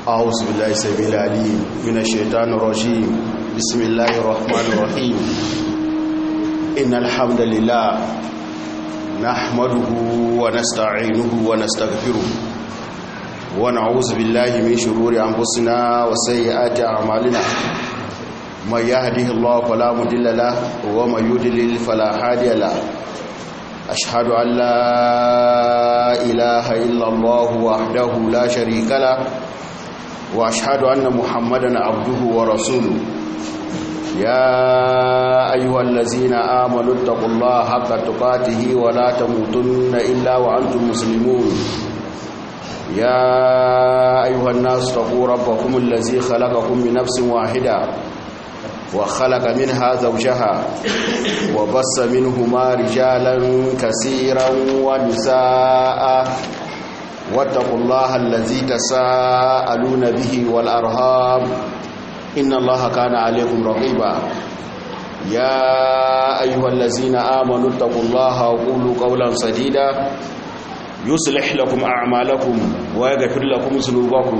أعوذ بالله السميع العليم من الشيطان الرجيم بسم الله الرحمن الرحيم إن الحمد لله نحمده ونستعينه ونستغفره ونعوذ بالله من شرور أنفسنا وسيئات أعمالنا من يهده الله فلا مضل له ومن يضلل فلا هادي له أشهد أن لا إله إلا الله وحده لا شريك له وأشهد أن محمدا عبده ورسوله يا أيها الذين آمنوا اتقوا الله حق تقاته ولا تموتن إلا وأنتم مسلمون يا أيها الناس اتقوا ربكم الذي خلقكم من نفس واحدة وخلق منها زوجها وبص منهما رجالا كثيرا ونساء واتقوا الله الذي تساءلون به والأرهام إن الله كان عليكم رقيبا يا أيها الذين آمنوا اتقوا الله وقولوا قولا سديدا يصلح لكم أعمالكم ويغفر لكم ذنوبكم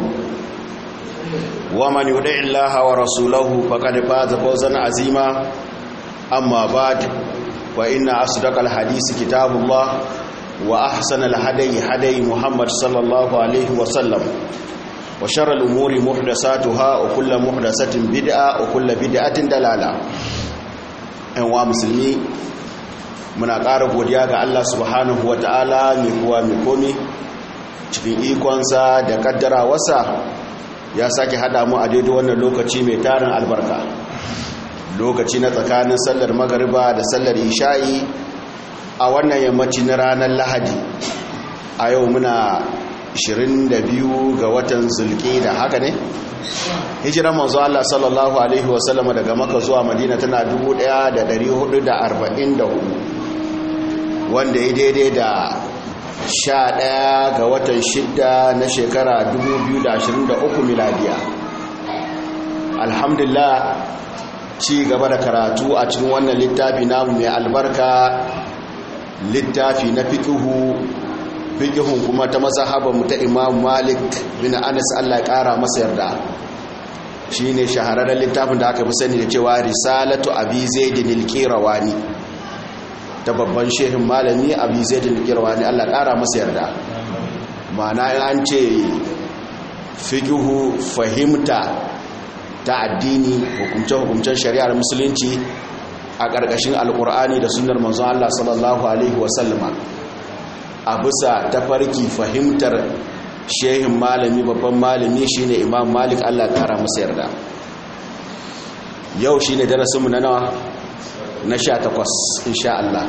ومن يطع الله ورسوله فقد فاز فوزا عظيما أما بعد فإن أصدق الحديث كتاب الله وأحسن الهدي هدي محمد صلى الله عليه وسلم وشر الأمور محدثاتها وكل محدثة بدعة وكل بدعة دلالة أنواع مسلمي muna ƙara godiya ga Allah subhanahu wa ta'ala mai kuwa mai komi cikin ikonsa da kaddara wasa ya sake hada mu a daidai wannan lokaci mai tarin albarka lokaci na tsakanin sallar magariba da sallar isha'i a wannan yammaci na ranar lahadi a yau muna 22 ga watan zulki da haka ne hijiran manzo Allah sallallahu alaihi wasallam daga maka zuwa madina tana 1444 wanda ya daidai da 11 ga watan shidda na shekara 2023 miladiya alhamdulillah ci gaba da karatu a cikin wannan littafi namu mai albarka littafi na fikihu fikihun kuma ta mazhabar mu ta Imam Malik bin Anas Allah ya kara masa yarda shine shahararren littafin da aka fi sani da cewa Risalatu Abi Zaid al-Qirawani ta babban shehin malami Abi Zaid al-Qirawani Allah ya kara masa yarda ma'ana an ce fikihu fahimta ta addini hukumce-hukumcen shari'ar musulunci a ƙarƙashin alƙur'ani da sunar manzon Allah sallallahu Alaihi wasallama a bisa tafarki fahimtar shehin malami babban malami shine imam malik Allah ƙara masa yarda yau shine darasinmu na nawa na sha takwas insha Allah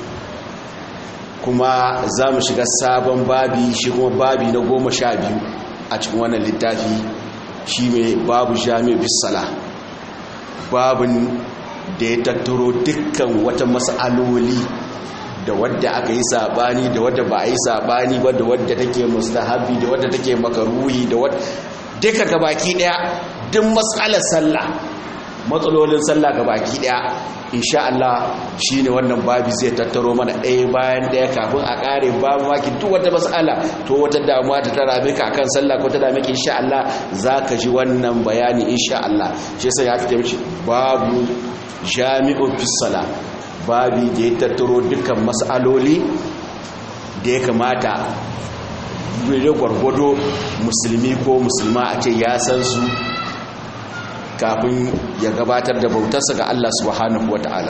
kuma za mu shiga sabon babi shi kuma babi na goma sha biyu a cikin wannan littafi shi mai babu jami'u bisala babin da ya tattaro dukkan wata matsaloli da wadda aka yi sabani da wadda ba a yi sabani ba da wadda take mustahabi da wadda take makaruhi da wadda duka gabaki daya duk matsalar sallah matsalolin sallah gabaki daya insha Allah shine wannan babi zai tattaro mana ɗaya bayan ɗaya kafin a ƙare babu maki duk wata matsala to wata damuwa ta tara maka akan sallah ko ta dame ka insha Allah zaka ji wannan bayani insha Allah shi yasa ya kace mishi babu jami'un fisala babi da ya tattaro dukkan matsaloli da ya kamata da gwargwado musulmi ko musulma a ce ya san su kafin ya gabatar da bautarsa ga Allah subhanahu wa ta'ala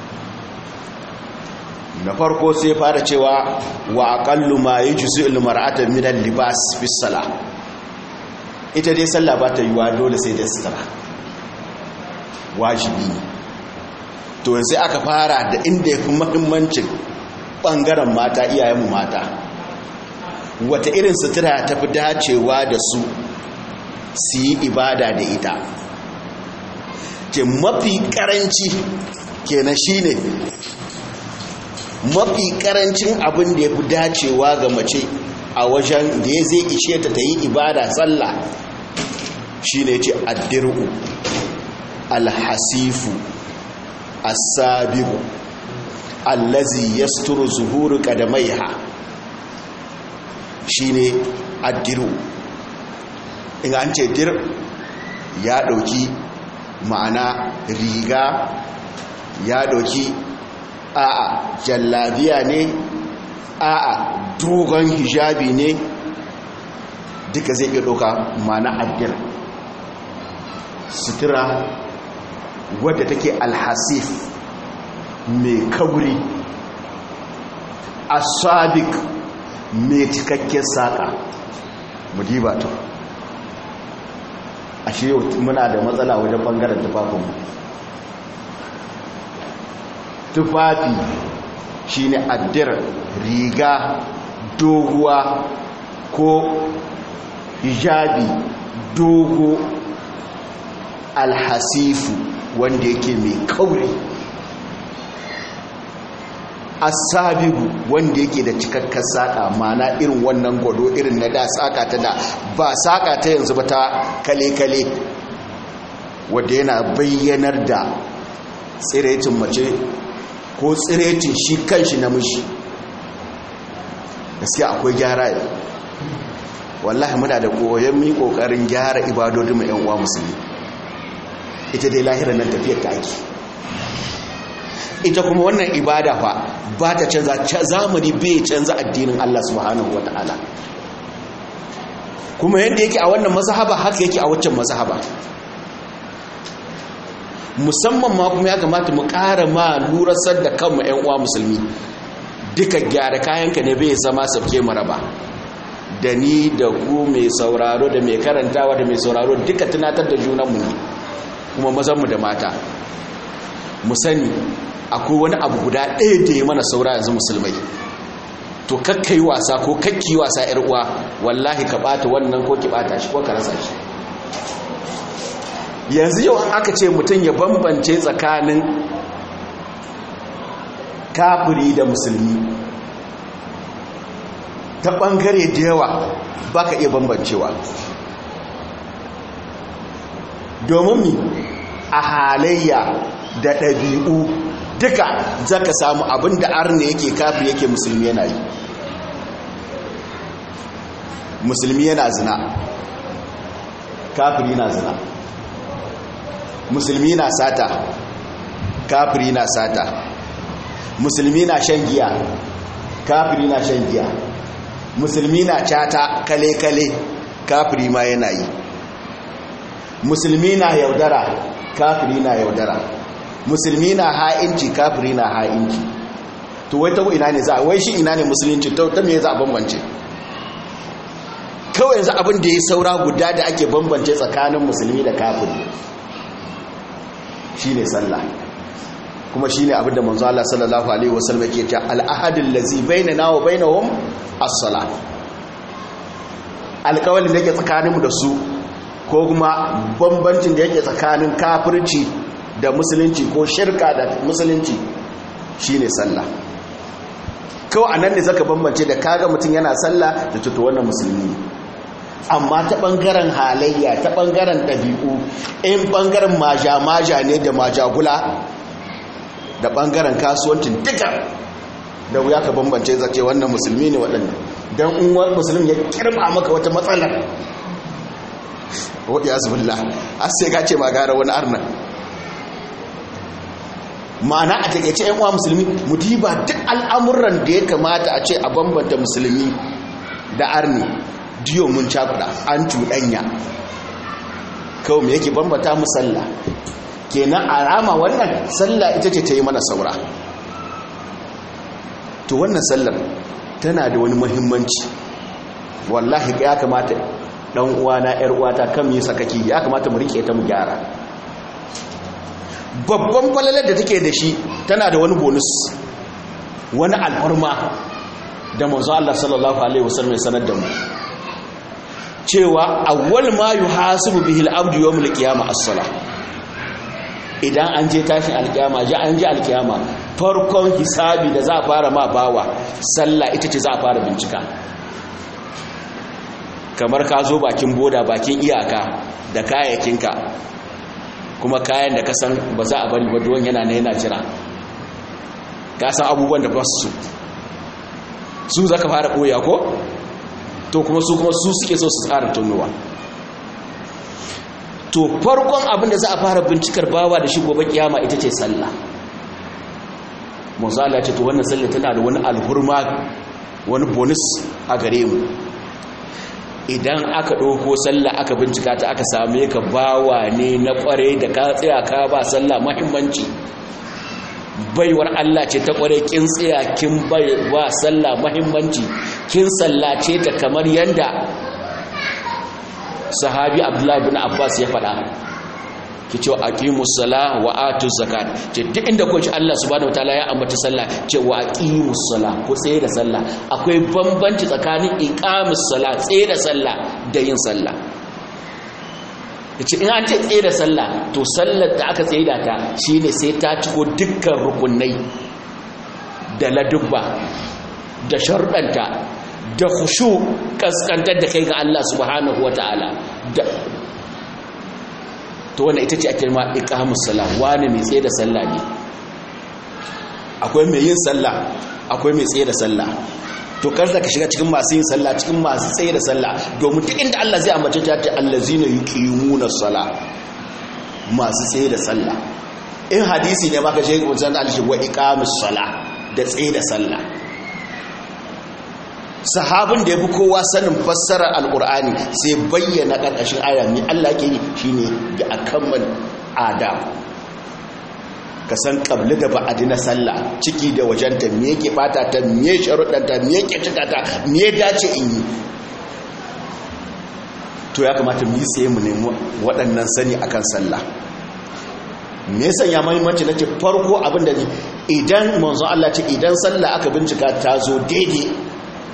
na farko sai fara cewa wa aqallu ma yujzi al mar'ata min al libas fi salah ita dai sallah ba ta yiwa dole sai da sutura wajibi ne to yanzu aka fara da inda ya fi mahimmancin ɓangaren mata iyayenmu mata wata irin sutura ta fi dacewa da su su yi ibada da ita ke mafi karanci kenan shine mafi karancin abin da ya fi dacewa ga mace a wajen da ya zai ishe ta ta yi ibada tsalla shine ce addiru alhasifu asabiru allazi yasturu zuhuru qadamaiha shine addiru in an ce dir ya ɗauki ma'ana riga ya ɗauki a'a jallabiya ne a'a dogon hijabi ne duka zai iya ɗauka ma'ana addir sutura wadda take alhasif mai kauri asabik mai cikakken saƙa mudiba to ashe muna da matsala wajen ɓangaren tufafinmu tufafi shine addir riga doguwa ko hijabi dogo alhasifu wanda yake mai kauri asabigu wanda yake da cikakkar saƙa mana irin wannan gwado irin na da saƙa ta da ba saƙa ta yanzu ba ta kale-kale wadda yana bayyanar da tsiretin mace ko tsiretin shi kanshi namiji gaskiya akwai gyara yau wallahi muna da koyon mi kokarin gyara ibadodin mu yan uwa musulmi ita dai lahirar nan tafiyar ta ake ita kuma wannan ibada fa ba ta canza zamani bai canza addinin Allah subhanahu wataala kuma yadda yake a wannan mazhaba haka yake a waccan mazhaba musamman ma kuma ya kamata mu ƙara ma lurasar da kanmu 'yan uwa musulmi duka gyara kayanka ne bai zama sabke maraba da ni da ku mai sauraro da mai karantawa da mai sauraro duka tunatar da junanmu ne kuma mazanmu da mata mu sani akwai wani abu guda ɗaya da ya mana saura yanzu musulmai to kakka yi wasa ko kakki wasa 'yar uwa wallahi ka ɓata wannan ko ki ɓata shi ko ka rasa shi yanzu yau aka ce mutum ya bambance tsakanin kafiri da musulmi ta ɓangare da yawa ba ka iya bambancewa domin mi a halayya da ɗabi'u duka zaka samu abin da arna yake kafin yake musulmi yana yi musulmi yana zina kafiri na zina musulmi na sata kafiri na sata musulmi na shan giya kafiri na shan giya musulmi na cata kale-kale kafiri ma yana yi musulmi na yaudara kafiri na yaudara musulmi na ha'inci kafiri na ha'inci to wai ta ina ne za a wai shi ina ne musulunci ta me za a bambance kawai yanzu abin da ya saura guda da ake bambance tsakanin musulmi da kafiri shine sallah kuma shine abin da manzo Allah sallallahu alaihi wasallam yake cewa al-ahadul ladzi bainana wa bainahum as-salah alƙawalin da yake tsakaninmu da su ko kuma bambancin da yake tsakanin kafirci da musulunci ko shirka da musulunci shine sallah kawai anan ne zaka bambance da kaga mutum yana sallah da tuto wannan musulmi ne amma ta ɓangaren halayya ta ɓangaren ɗabi'u in ɓangaren maja-maja ne da majagula da ɓangaren kasuwancin duka da wuya ka bambance zace wannan musulmi ne waɗanda don in wani musulmi ya kirba maka wata matsalar wadda ya zubilla a sai ka ce magara wani arna ma'ana a takaice yan uwa musulmi mu diba duk al'amuran da ya kamata a ce a bambanta musulmi da arni diyo mun cakuda an cuɗanya kawai mai yake bambata mu sallah kenan a rama wannan sallah ita ce ta yi mana saura to wannan sallar tana da wani muhimmanci wallahi ya kamata dan uwana yar uwata kan yi sakaki ya kamata mu rike ta mu gyara babban falalar da take da shi tana da wani bonus wani alfarma da manzo Allah sallallahu alaihi wasallam ya sanar da mu cewa awwal ma yuhasibu bihi al-abdu yawm al-qiyamah as-salah idan an je tashin alkiyama ji an ji alkiyama farkon hisabi da za a fara ma bawa sallah ita ce za a fara bincika kamar ka zo bakin boda bakin iyaka da kayayyakinka kuma kayan da ka san ba za a bari ba duwan yana na yana jira ka san abubuwan da ba su su za ka fara ɓoya ko to kuma su kuma su suke so su tsara tunuwa to farkon abin da za a fara bincikar bawa da shi gobe kiyama ita ce sallah manzala ce to wannan sallah tana da wani alhurma wani bonus a gare mu idan aka ɗauko sallah aka bincika ta aka same ka bawa ne na ƙware da ka tsaya ka ba sallah mahimmanci baiwar Allah ce ta ƙware kin tsaya kin ba sallah mahimmanci kin sallace ta kamar yanda sahabi abdullahi bin abbas ya faɗa ki ce aqimus sala wa atuz zakat ce duk inda ko Allah subhanahu wataala ya ambata sallah ce wa aqimus sala ko tsaye da sallah akwai bambanci tsakanin iqamus sala tsaye da sallah da yin sallah yace in an ce tsaye da sallah to sallar da aka tsaye da ta shine sai ta ciko dukkan rukunai da ladubba da sharɗanta da khushu kaskantar da kai ga Allah subhanahu wataala da to wannan ita ce ake ma iqamus salah wani mai tsaye da sallah ne akwai mai yin sallah akwai mai tsaye da sallah to karza ka shiga cikin masu yin sallah cikin masu tsaye da sallah domin duk inda Allah zai ambace ta ta allazina yuqimuna salah masu tsaye da sallah in hadisi ne maka shi wancan alishi wa iqamus salah da tsaye da sallah sahabin da ya fi kowa sanin fassarar alkur'ani sai bayyana ƙarƙashin aya mai Allah ke yi shi ne da akamman adam ka san ƙabli da ba'adi na sallah ciki da wajenta me yake bata ta me sharuɗanta me yake cika ta me dace in yi to ya kamata mu yi tsaye mu nemi waɗannan sani akan sallah me yasa ya mahimmanci na ce farko abin da idan manzon Allah ce idan sallah aka bincika ta zo daidai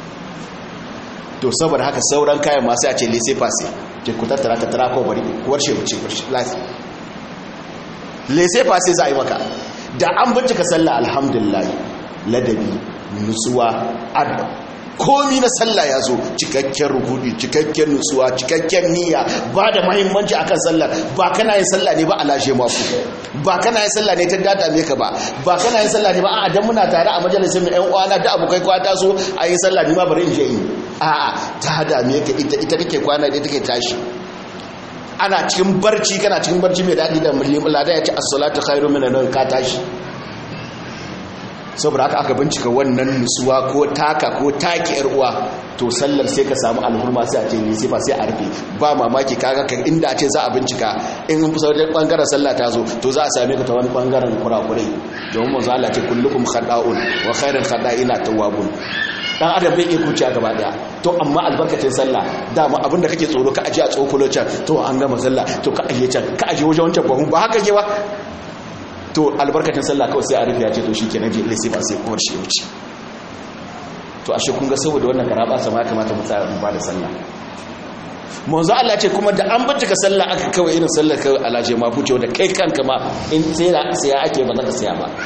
to saboda haka sauran kayan masu a ce lese fase ce ku tattara tattara ko bari warshe wuce lafi lese fase za a yi maka da an bincika sallah alhamdulillah ladabi nutsuwa adab komi na sallah ya zo cikakken rukudi cikakken nutsuwa cikakken niyya ba da mahimmanci akan sallah ba kana yin sallah ne ba a lashe maku ba kana yin sallah ne ta data me ka ba ba kana yin sallah ne ba a dan muna tare a majalisar mu ƴan uwana da abokai kwa ta so a yi sallah ni ma bari in je in a'a ta dame ka ita ita take kwana da take tashi ana cikin barci kana cikin barci mai daɗi da mulkin lada ya ce as-salatu khairu minan nawm ka tashi saboda haka aka bincika wannan nutsuwa ko taka ko taki yar uwa to sallar sai ka samu alhurma sai a ce ne sai ba sai a rufe ba mamaki kaga kan inda a ce za a bincika in an fusa wajen bangaren sallah ta zo to za a same ka ta wani bangaren kurakurai domin manzo Allah ce kullukum khata'un wa khairul khata'ina tawwabun dan adam bai iya kuciya gaba daya to amma albarkacin sallah dama abinda kake tsoro ka aje a tsokulo can to an gama sallah to ka aje can ka aje wajen wancan bahun ba haka ke ba to albarkacin sallah kawai sai a rufe ya ce to shikenan je sai ba sai kowar shi ya wuce to ashe kun ga saboda wannan karaba sama ya kamata mu tsaya mu ba da sallah manzo Allah ce kuma da an bincika sallah aka kawai irin sallar kawai alaje ma buce da kai kanka ma in sai ya ake ba za ka saya ba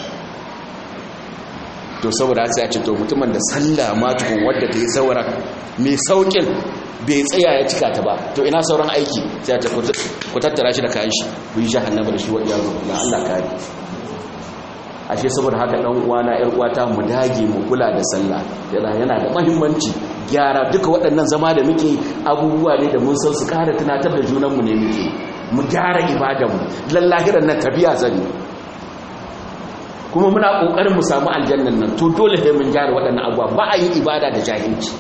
to saboda sai a ce to mutumin da sallah ma tukun wadda ta yi saura mai saukin bai tsaya ya cika ta ba to ina sauran aiki sai ta ku tattara shi da kayan shi ku yi jahannama da shi wadda yaro na Allah kare ashe saboda haka dan uwana yar uwata mu dage mu kula da sallah yana yana da muhimmanci gyara duka waɗannan zama da muke abubuwa ne da mun san su kara tunatar da junan mu ne muke mu gyara ibadan mu lallahiran nan tabiya zani kuma muna kokarin mu samu aljannan nan to dole sai mun gyara waɗannan abubuwa ba a yi ibada da jahilci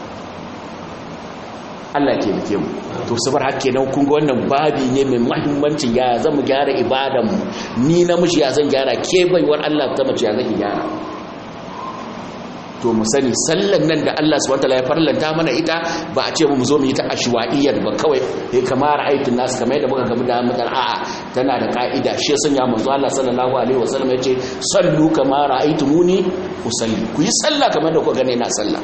Allah ke muke mu to sabar haka kenan kun ga wannan babi ne mai muhimmancin ya zan mu gyara ibadan mu ni namiji ya zan gyara ke baiwar Allah ta mace ya zan gyara to mu sani sallan nan da Allah subhanahu wataala ya farlanta mana ita ba a ce mu zo mu yi ta ashwa'iyyar ba kawai eh kamar aikin nasu kamar yadda muka gamu da mutan a'a tana da ka'ida shi sun ya manzo Allah sallallahu alaihi wasallam yace sallu kama ra'aytumuni usalli ku yi sallah kamar da ku gane na sallah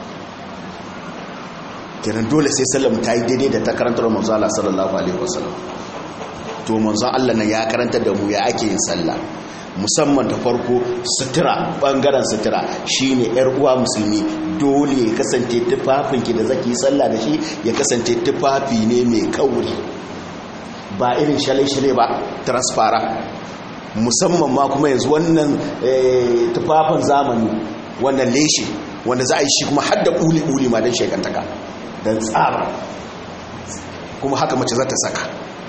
kenan dole sai sallar ta yi daidai da ta karantar manzo Allah sallallahu alaihi wasallam to manzo Allah nan ya karantar da mu ya ake yin sallah musamman da farko sutura bangaren sutura shine yar uwa musulmi dole ya kasance tufafinki da zaki sallah da shi ya kasance tufafi ne mai kauri ba irin shale-shale ba transparent musamman ma kuma yanzu wannan tufafin zamani wannan leshe wanda za a yi shi kuma hadda uli-uli ma don shekantaka don tsara kuma haka mace za ta saka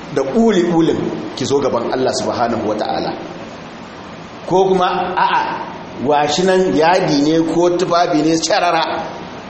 da ƙuli-ƙulin ki zo gaban Allah subhanahu wa ta'ala ko kuma a'a washi nan yadi ne ko tufafi ne carara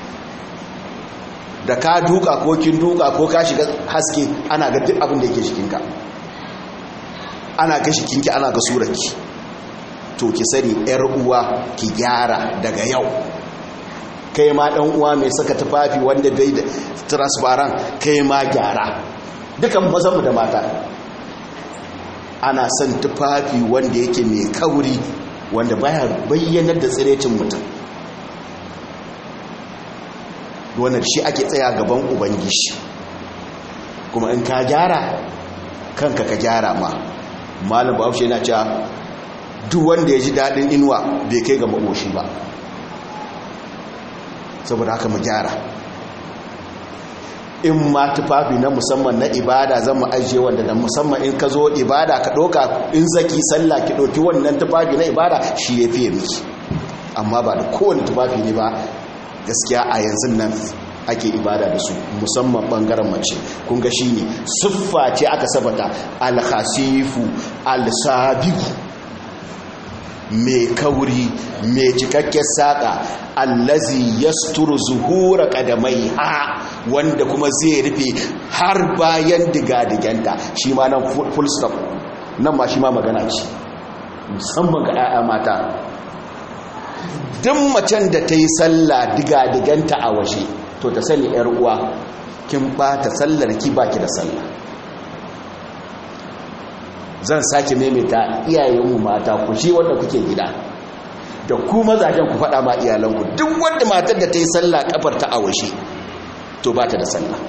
da ka duka ko kin duka ko ka shiga haske ana ga duk abin da yake shikinka ana ga shikinki ana ga surarki to ki sani yar uwa ki gyara daga yau kai ma dan uwa mai saka tufafi wanda bai da transparent kai ma gyara dukan mazanmu da mata ana son tufafi wanda yake mai kauri wanda baya bayyanar da tsirecin mutum wannan shi ake tsaya gaban ubangiji kuma in ka gyara kanka ka gyara ma malam bahaushe yana cewa duk wanda ya ji daɗin inuwa bai kai ga makoshi ba saboda haka mu gyara in ma tufafi na musamman na ibada zan mu ajiye wanda da musamman in ka zo ibada ka ɗauka in zaki sallah ki ɗauki wannan tufafi na ibada shi ya fiye miki amma ba da kowane tufafi ne ba gaskiya a yanzu nan ake ibada da su musamman ɓangaren mace kun ga shi ne siffa ce aka sabata alhasifu alsabiku mai kauri mai cikakken saƙa allazi yasturu zuhura kadamai ha wanda kuma zai rufe har bayan diga-diganta shi ma nan full stop nan ma shi ma magana ce musamman ga 'ya'ya mata duk macen da ta yi sallah diga-diganta a washe to ta sani 'yar uwa kin ɓata sallar ki baki da sallah zan sake maimaita iyayenmu mata ku shi wanda kuke gida da ku mazajen ku faɗa ma iyalanku duk wanda matar da ta yi sallah kafar ta awashe to ba ta da sallah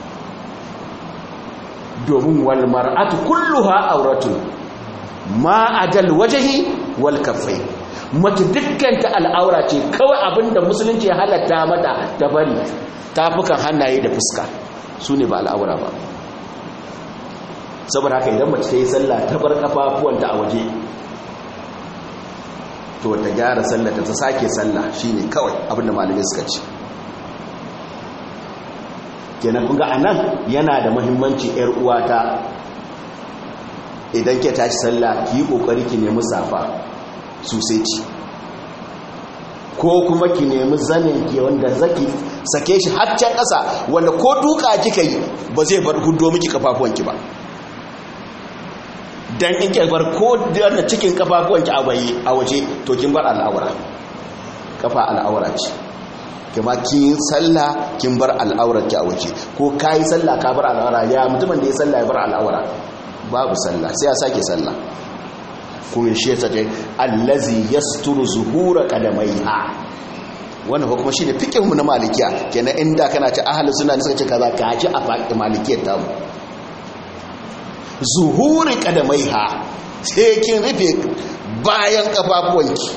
domin wal mar'atu kulluha auratun ma ajal wajhi wal kaffai mace dukkanta al'aura ce kawai abinda musulunci ya halatta mata ta bari tafukan hannaye da fuska su ne ba al'aura ba saboda haka idan mace ta yi sallah ta bar kafafuwanta a waje to ta gyara sallah ta sake sallah shine kawai abinda malamai suka ce kenan kun ga anan yana da muhimmanci yar uwata idan ke tashi sallah ki yi kokari ki nemi safa sosai ci ko kuma ki nemi zanin ki wanda zaki sake shi haccan ƙasa wanda ko duka kika yi ba zai bar hudo miki kafafuwanki ba dan in ke bar ko da cikin kafafuwanki a waje to kin bar al'aura kafa al'aura ce kuma kin sallah kin bar al'aurarki a waje ko kai sallah ka bar al'aura ya mutumin da ya sallah ya bar al'aura babu sallah sai ya sake sallah kuma shi ta ce allazi yasturu zuhura qadamaiha wannan kuma shine fiqhu na malikiya kenan inda kana ci ahlus sunna ne suka ce kaza ka ji a malikiyar ta mu zuhuri qadamaiha sai kin rufe bayan kafafuwanki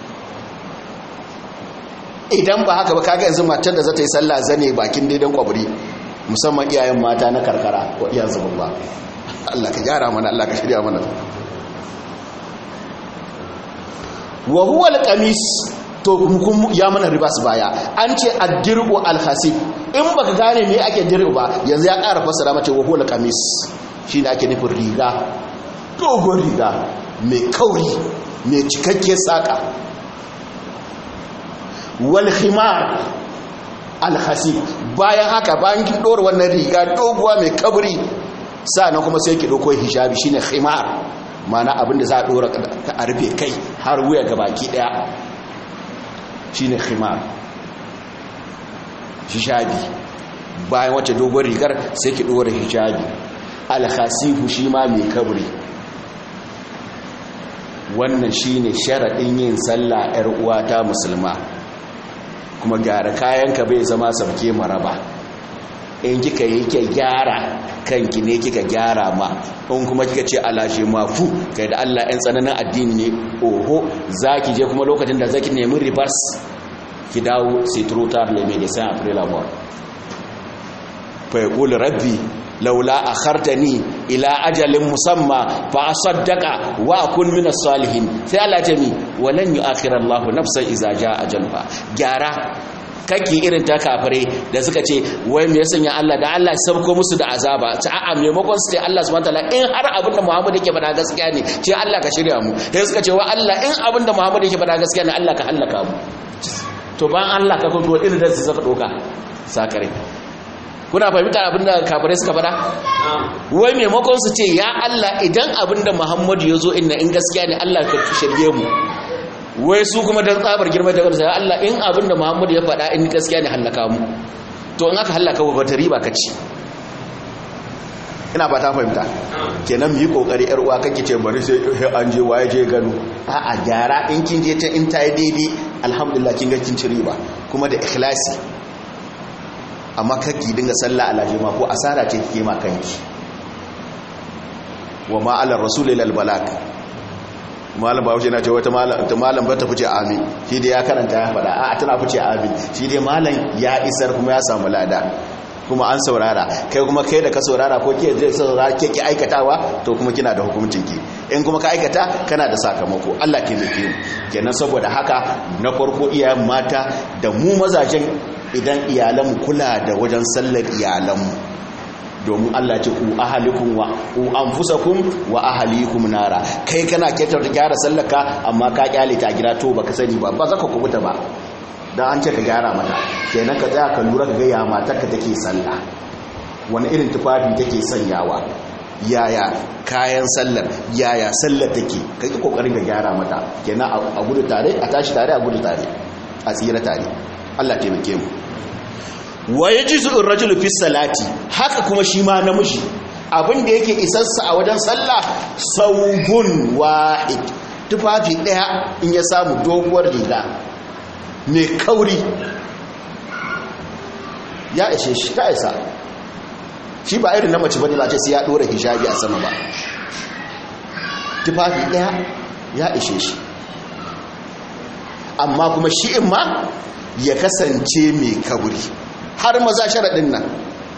idan ba haka ba kaga yanzu matar da za ta yi sallah zane bakin daidan kwabri musamman iyayen mata na karkara wa iya zuban ba Allah ka gyara mana Allah ka shirya mana wa huwa alqamis to kun ya mana ribas baya an ce ad-dir'u al-hasib in baka gane me ake dir'u ba yanzu ya ƙara fassara mace wa huwa alqamis shine ake nufin riga dogon riga mai kauri mai cikakke saka wal khimar al-hasib bayan haka bayan kin dora wannan riga doguwa mai kabri sannan kuma sai ki dauko hijabi shine khimar mana abinda za a dora a rufe kai har wuya ga baki daya shine khimar hijabi bayan wacce dogon rigar sai ki dora hijabi alhasifu shi ma mai kabri wannan shine sharadin yin sallah yar uwata musulma kuma gyara kayanka bai zama sabke maraba in kika yi ke gyara kanki ne kika gyara ma in kuma kika ce alashe mafu kai da Allah ɗan tsananin addini ne oho za ki je kuma lokacin da zaki nemi reverse ki dawo sai turuta ya mai da san april amor fa ya kula rabbi laula a hartani ila ajalin musamma fa a saddaka wa akun min salihin sai Allah ce mi walan yu akhirar Allah nafsan iza ja ajalha gyara kake irin ta kafare da suka ce wai me yasan ya Allah da Allah ya sabko musu da azaba ta a'a maimakon su ce Allah subhanahu wataala in har abin da Muhammad yake faɗa gaskiya ne ce Allah ka shirya mu sai suka ce wa Allah in abin da Muhammad yake faɗa gaskiya ne Allah ka halaka mu to ban Allah ka kuma irin da su saka doka sakare kuna fahimta abin da kafare suka faɗa wai maimakon su ce ya Allah idan abin da Muhammad ya zo inna in gaskiya ne Allah ka shirye mu wai su kuma don tsabar girma da gamsa Allah in abinda Muhammadu ya faɗa in gaskiya ne hallaka mu to in aka hallaka ba ta riba ka ci ina ba ta fahimta kenan mu yi kokari yar uwa kake ce bari sai an je waye je gano a a gyara in kin je ta in ta yi daidai alhamdulillah kin ga kin ci riba kuma da ikhlasi amma kake dinga sallah alaji ma ko asara ce kike ma kanki wa ma ala rasul ila al balag malam ba wuce na ce wata malam ba ta fice amin shi dai ya karanta ya faɗa a tana fice amin shi dai malam ya isar kuma ya samu lada kuma an saurara kai kuma kai da ka saurara ko ke zai saurara ke ki aikatawa to kuma kina da hukuncin ki in kuma ka aikata kana da sakamako Allah ke nufi mu kenan saboda haka na farko iyayen mata da mu mazajen idan iyalanmu kula da wajen sallar iyalanmu domin Allah ce ku ahalikum wa ku anfusakum wa ahalikum nara kai kana ketar da gyara sallaka amma ka kyale ta gida to baka sani ba ba zaka kubuta ba dan an ce ka gyara mata kenan ka tsaya ka lura ka ga ya matarka take sallah wani irin tufafi take sanyawa yaya kayan sallar yaya sallar take kai ki kokarin ka gyara mata kenan a gudu tare a tashi tare a gudu tare a tsira tare Allah taimake mu wa ya ji zuɗin rajulu fi salati haka kuma shi ma namiji abinda yake isarsa a wajen sallah saugun wahid tufafi ɗaya in ya samu doguwar riga mai kauri ya ishe shi ta isa shi ba irin na mace bane ba ce sai ya ɗora hijabi a sama ba tufafi ɗaya ya ishe shi amma kuma shi in ma ya kasance mai kauri har maza sharaɗin nan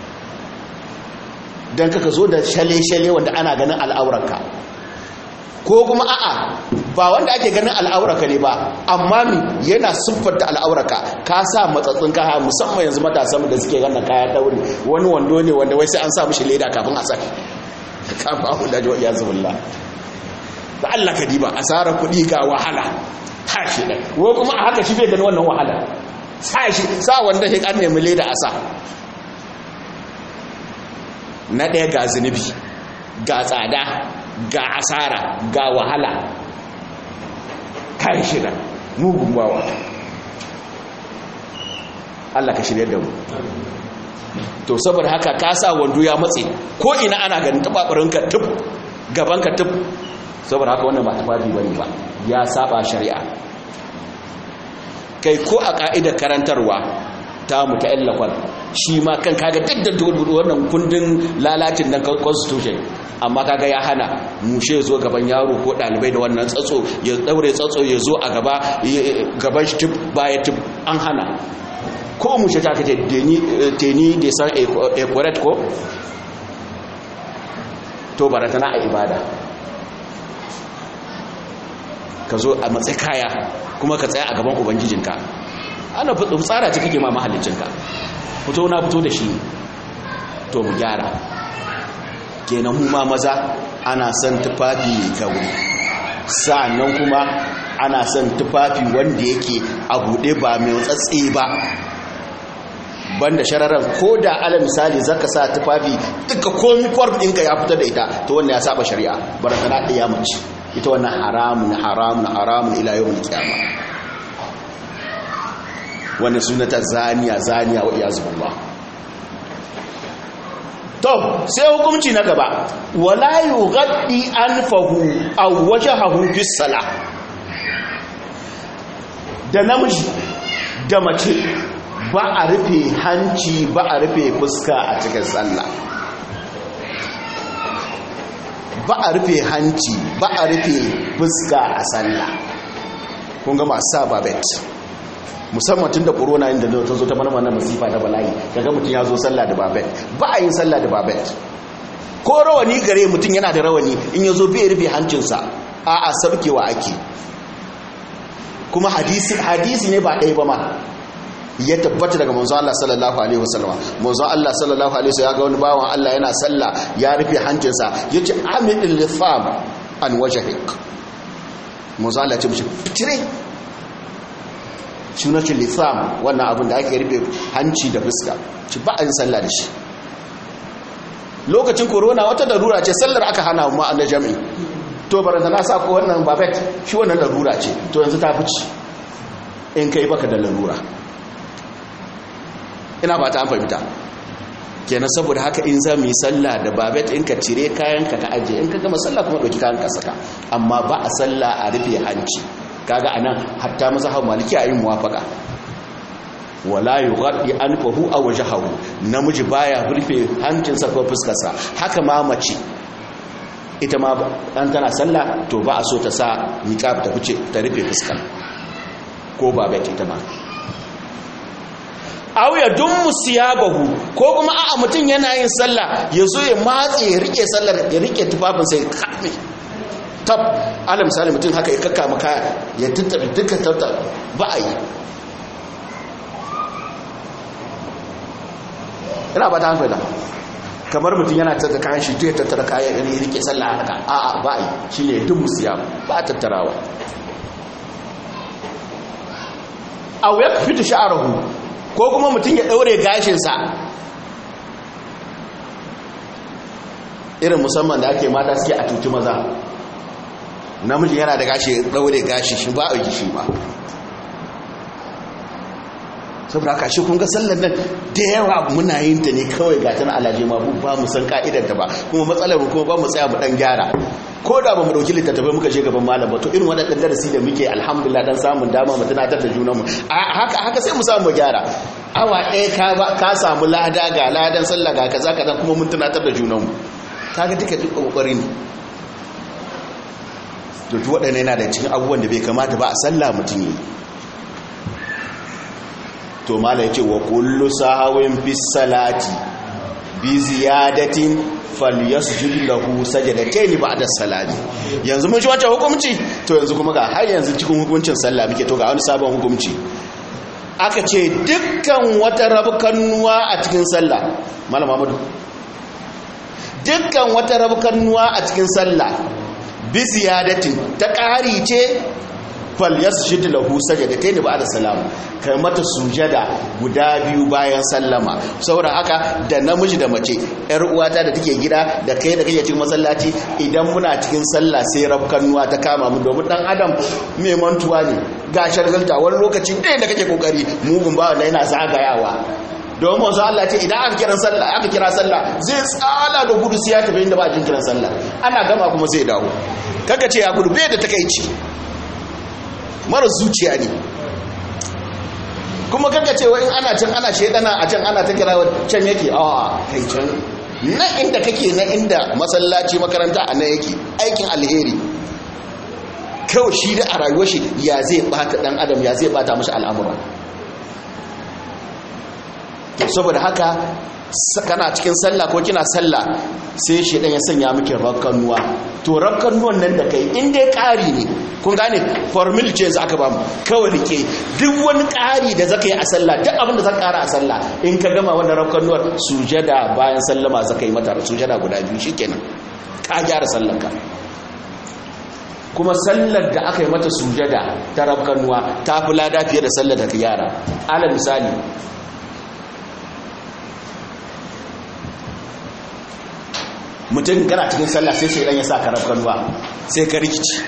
don kaka zo da shale-shale wanda ana ganin al'aurarka ko kuma a'a ba wanda ake ganin al'aurarka ne ba amma mi yana siffanta al'aurarka ka sa matsatsin kaya musamman yanzu matasan da suke ganin kaya daure wani wando ne wanda wai sai an sa mishi leda kafin a saki kafin a hula jiwa iya zubullah da Allah ka diba asarar kuɗi ga wahala tashi ɗai ko kuma a haka shi bai gani wannan wahala sa shi sa wanda shi an nemi leda a sa na ɗaya ga zunubi ga tsada ga asara ga wahala kai shida mugun bawa Allah ka shirya da mu to saboda haka ka sa wando ya matse ko ina ana ganin tababarinka tub gabanka tub saboda haka wannan ba tafafi bane ba ya saba shari'a kai ko a ka'idar karantarwa ta mu ta illafal shi ma kan kaga duk da wannan kundin lalacin nan constitution amma kaga ya hana mushe zo gaban yaro ko dalibai da wannan tsatso ya daure tsatso ya zo a gaba gaban shi tip baya tip an hana ko mushe ta kace teni da san a correct ko to baratana a ibada ka zo a matsayi kaya kuma ka tsaya a gaban ubangijinka ana tsara ce kake ma mahallicinka fito na fito da shi to mu gyara kenan mu ma maza ana son tufafi mai gauri sa'annan kuma ana son tufafi wanda yake a buɗe ba mai tsatse ba banda shararan ko da ala misali zaka sa tufafi duka komi kwarf ɗinka ya fita da ita to wannan ya saba shari'a barakana ɗaya mace ita wannan haramun haramun haramun ila yau kiyama wannan sunata zaniya zaniya wa iyazu billah to sai hukunci na gaba wala yughaddi anfahu aw wajhahu fi salah da namiji da mace ba a rufe hanci ba a rufe fuska a cikin sallah ba a rufe hanci ba a rufe fuska a sallah kun ga masu sa babet musamman tun da corona inda ta zo ta mana wannan masifa da bala'i daga mutum ya zo sallah da babet ba a yin sallah da babet ko rawani gare mutum yana da rawani in ya zo bai rufe hancinsa a a sabkewa ake kuma hadisi hadisi ne ba ɗaya ba ma ya tabbata daga manzo Allah sallallahu alaihi wasallam manzo Allah sallallahu alaihi wasallam ya ga wani bawan Allah yana sallah ya rufe hancinsa yace amidil litham an wajhik manzo Allah ya ce mishi fitire sunacin litham wannan abin da ake rufe hanci da fuska ci ba an sallah da shi lokacin corona wata darura ce sallar aka hana mu a jami'i to baranta na sa ko wannan babet shi wannan larura ce to yanzu ta fici in kai baka da larura ina ba ta an fahimta kenan saboda haka in za mu yi sallah da babet in ka cire kayanka ka ajiye in ka gama sallah kuma ɗauki kayan ka saka amma ba a sallah a rufe hanci kaga anan hatta mazhab maliki a yin muwafaka wala yughaddi anfahu aw wajhahu namiji baya rufe hancinsa ko fuskarsa haka ma mace ita ma an tana sallah to ba a so ta sa niqab ta fice ta rufe fuskar ko babet ita ma aw ya dummu siyabahu ko kuma a'a mutum yana yin sallah ya zo ya matse ya rike sallar ya rike tufafin sai kame tab ala misali mutum haka ya kakka maka ya tattabi duka tatta ba a yi ina ba ta hankali kamar mutum yana tattara kayan shi ya tattara kayan ya rike sallah haka a'a ba a yi shi ne dummu siyab ba a tattarawa aw ya fita sha'arahu ko kuma mutum ya ɗaure gashinsa irin musamman da ake mata suke a tutu maza namiji yana da gashi ya ɗaure gashi shi ba a yi shi ba saboda haka shi kunga sallar nan da yawa muna yin ta ne kawai ga tana alaje ma ba mu san ka'idar ta ba kuma matsalar mu kuma ba mu tsaya mu dan gyara ko da ba mu dauki littattafai muka je gaban malam ba to irin waɗannan darasi da muke alhamdulillah dan samun dama mu tunatar da junanmu haka haka sai mu samu mu gyara awa ɗaya ka ba ka samu lada ga ladan sallah ga kaza kaza kuma mun tunatar da junanmu kaga duka duk kokari ne to duk waɗannan yana da cikin abubuwan da bai kamata ba a sallah mutum yi to mala yace wa kullu sahawin fi salati bi ziyadatin falyasjud lahu sajadatayn ba'da salati yanzu mun ji wancan hukunci to yanzu kuma ga har yanzu cikin hukuncin sallah muke to ga wani sabon hukunci aka ce dukkan wata rabkannuwa a cikin sallah malam Muhammadu dukkan wata rabkannuwa a cikin sallah bi ziyadatin ta ƙari ce fal yasjud lahu sajadatayn ba'da salam kai mata sujada guda biyu bayan sallama saboda haka da namiji da mace yar uwata da take gida da kai da kake cikin masallaci idan muna cikin sallah sai rabkanuwa ta kama mu domin dan adam mai mantuwa ne ga shargalta wani lokaci ɗaya da kake kokari mugun ba wanda yana zagayawa domin wanzu Allah ce idan aka kira sallah aka kira sallah zai tsala da gudu sai ya tafi inda ba jin kiran sallah ana gama kuma zai dawo kaga ce ya gudu bai da takeici mara zuciya ne kuma kanka cewa in ana can ana shaidana a can ana ta kira can yake a kai can na inda kake na inda masallaci makaranta a nan yake aikin alheri kawai shi da a rayuwar shi ya zai bata dan adam ya zai bata mashi al'amura saboda haka kana cikin sallah ko kina sallah sai shi dan ya sanya miki rakkanuwa to rakkanuwan nan da kai in dai ƙari ne kun gane formula ce aka ba mu kawai rike duk wani ƙari da zaka yi a sallah duk abin da zaka ƙara a sallah in ka gama wannan rakkanuwar sujada bayan sallama zaka yi mata sujada guda biyu shikenan ka gyara sallar ka kuma sallar da aka yi mata sujada ta rakkanuwa ta fi lada fiye da sallar da ka gyara alal misali mutum kana cikin sallah sai shaidan ya sa ka rafkanuwa sai ka rikici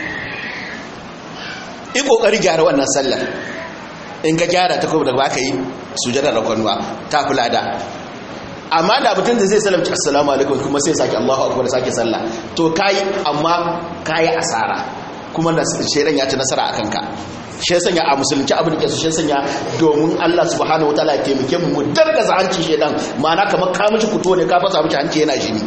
in kokari gyara wannan sallar in ka gyara ta kuma da ba ka yi sujada rafkanuwa ta fi lada amma da mutum da zai salamci assalamu alaikum kuma sai sake allahu akbar sake sallah to kayi amma kayi asara kuma da shaidan ya ci nasara a kanka shi sanya a musulunci abin da ke su shi sanya domin Allah subhanahu wataala ya taimake mu mu dargaza hanci shaidan ma'ana kamar ka mishi fito ne ka fasa mishi hanci yana jini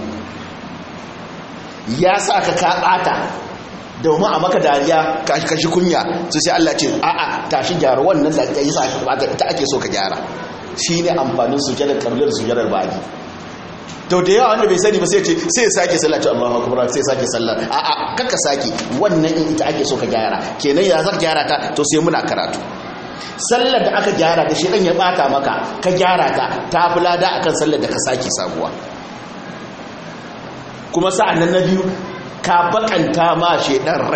ya sa ka ka ɓata domin a maka dariya ka shi kunya su sai Allah ce a'a tashi gyara wannan da ya sa ka ɓata ita ake so ka gyara shi ne amfanin sujadar ƙarlar sujadar ba'adi to da yawa wanda bai sani ba sai ce sai sake sallah to Allahu akbar sai sake sallah a'a kaka sake wannan in ita ake so ka gyara kenan ya zaka gyara ta to sai muna karatu sallar da aka gyara da shedan ya bata maka ka gyara ta ta fi lada akan sallar da ka sake sabuwa kuma sa'an nan na biyu ka bakanta ma shedan rai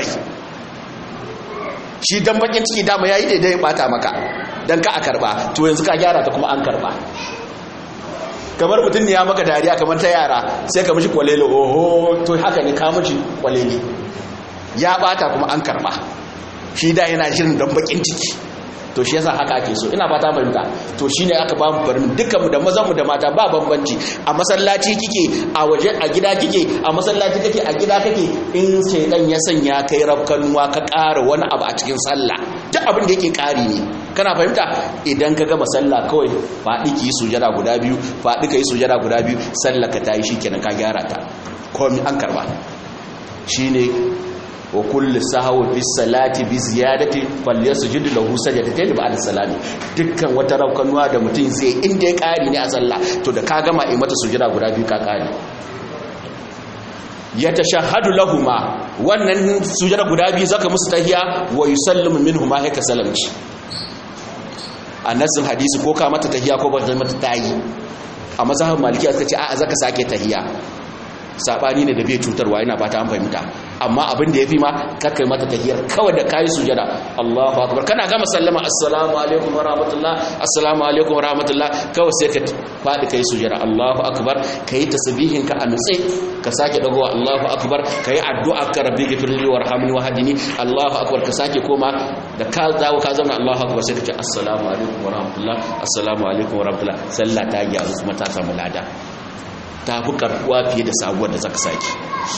shi dan bakin ciki dama yayi daidai ya bata maka dan ka a karba to yanzu ka gyara ta kuma an karba kamar mutum ne ya maka dariya kamar ta yara sai ka mishi kwalele oho to haka ne ka mishi kwalele ya bata kuma an karba shi da yana shirin dan bakin ciki to shi yasa haka ake so ina fata fahimta to shine aka ba mu barin dukkan mu da mazan mu da mata ba bambanci a masallaci kike a waje a gida kike a masallaci kake a gida kake in shaydan ya sanya kai rafkanuwa ka ƙara wani abu a cikin sallah duk abin da yake ƙari ne kana fahimta idan ka gama sallah kawai faɗi ki yi sujada guda biyu faɗi ka yi sujada guda biyu sallah ka tayi shikenan ka gyara ta komai an karba shine wa kullu sahwi fi salati bi ziyadati falyasjud lahu sajdatayn ba'da salami dukkan wata raukanuwa da mutum zai inda ya kari ne a sallah to da ka gama yi mata sujada guda biyu ka kari ya tashahhadu lahuma wannan sujada guda biyu zaka musu tahiya wa yusallimu minhuma haka salamci annasin hadisi ko ka mata tahiya ko ba mata tayi a mazhabin malikiya suka ce a'a zaka sake tahiya sabani ne da bai cutarwa ina fata an fahimta amma abin da yafi ma kakkai mata tahiyar kawai da kai sujada Allahu akbar kana gama sallama assalamu alaikum wa rahmatullah assalamu alaikum wa rahmatullah kawai sai ka fadi kai sujada Allahu akbar kai tasbihin ka a nutse ka sake dagowa Allahu akbar kai addu'a ka rabbi ghfirli warhamni wahdini Allahu akbar ka sake koma da ka dawo ka zama Allahu akbar sai ka ce assalamu alaikum wa rahmatullah assalamu alaikum wa rahmatullah sallah ta gyaru kuma ta samu lada ta fi karbuwa fiye da sabuwar da zaka saki